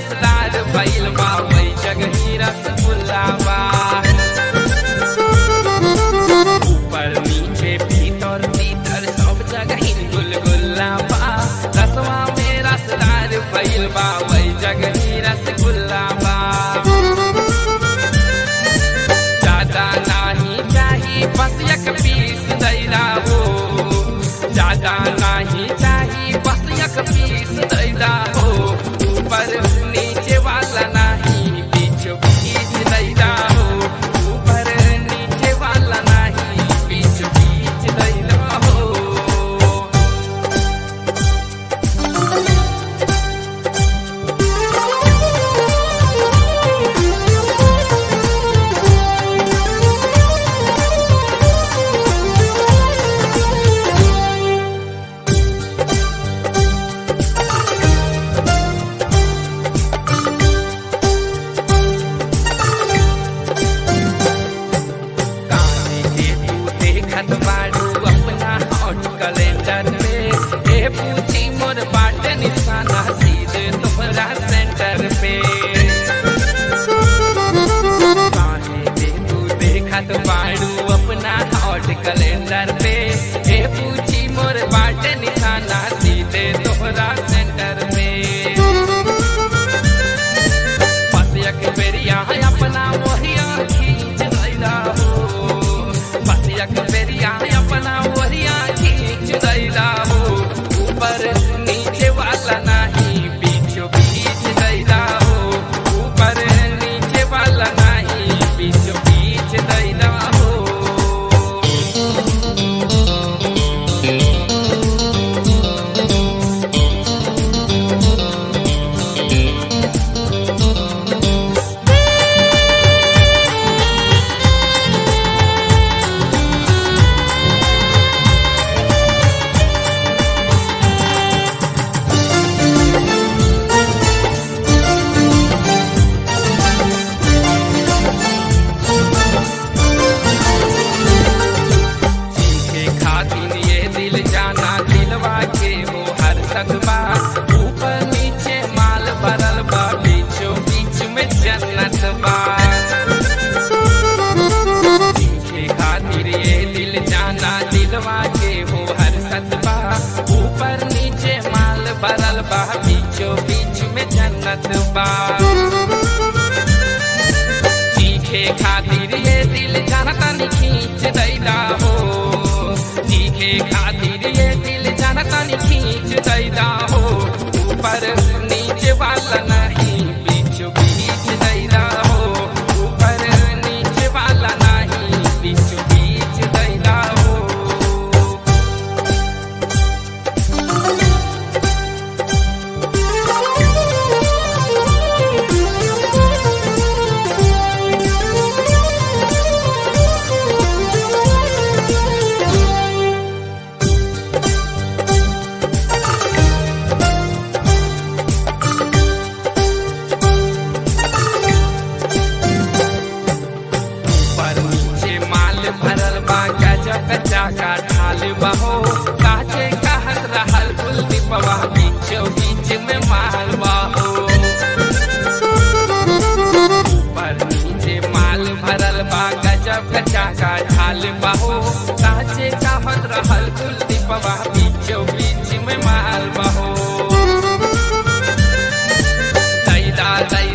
रसदार भइल बा वही जगही रसगुल्ला बा ऊपर नीचे भीतर भीतर सब जगह गुलगुल्ला बा रसवा में रसदार भइल बा वही जगही रसगुल्ला बा ज्यादा नाही चाही बस एक पीस दैला हो ज्यादा नाही चाही बस एक पीस दैला हो ऊपर नीचे वाला नाही बीच बीच दैला हो ऊपर नीचे वाला नाही बीच बीच दैला हो काहे के तू देखत बाड़ू अपना हॉट कैलेंडर पे ए पूछी मोर बाटे निशाना सीधे तोहरा सेंटर पे काहे के तू देखत बाड़ू अपना हॉट कैलेंडर पे ए पूछी मोर बाटे निशाना सीधे तोहरा सेंटर पे बस एक बेरिया अपना वहिया खींच दैला हो बस एक बेरिया अपना वहिया खींच दैला हो ऊपर नीचे वाला नहीं बीचों बीच दैला हो ऊपर नीचे वाला नहीं बीचों बीच दैला हो के खातिर ये दिल जाना दिलवा के वो हर सकबा ऊपर नीचे माल भरल बा बीचों बीच में जन्नत बा के खातिर ये दिल जाना दिलवा के वो हर सकबा ऊपर नीचे माल भरल बा बीचों बीच में जन्नत बा चीखे खातिर ये दिल जानता नहीं खींच दैला हो चीखे खातिर ये दिल जानता नहीं खींच दैला हो ऊपर नीचे वाला नहीं बीच बीच दैला हो ऊपर नीचे वाला नहीं बीच बीच दैला हो पर नीचे माल भरल बा गजब कच्चा का ढाल बहो काचे कहत रहल कुलदीपवा बीचो बीच में माल बहो पर नीचे माल भरल बा गजब कच्चा का ढाल बहो काचे कहत रहल कुलदीपवा बीचो बीच में माल बहो दैला दैला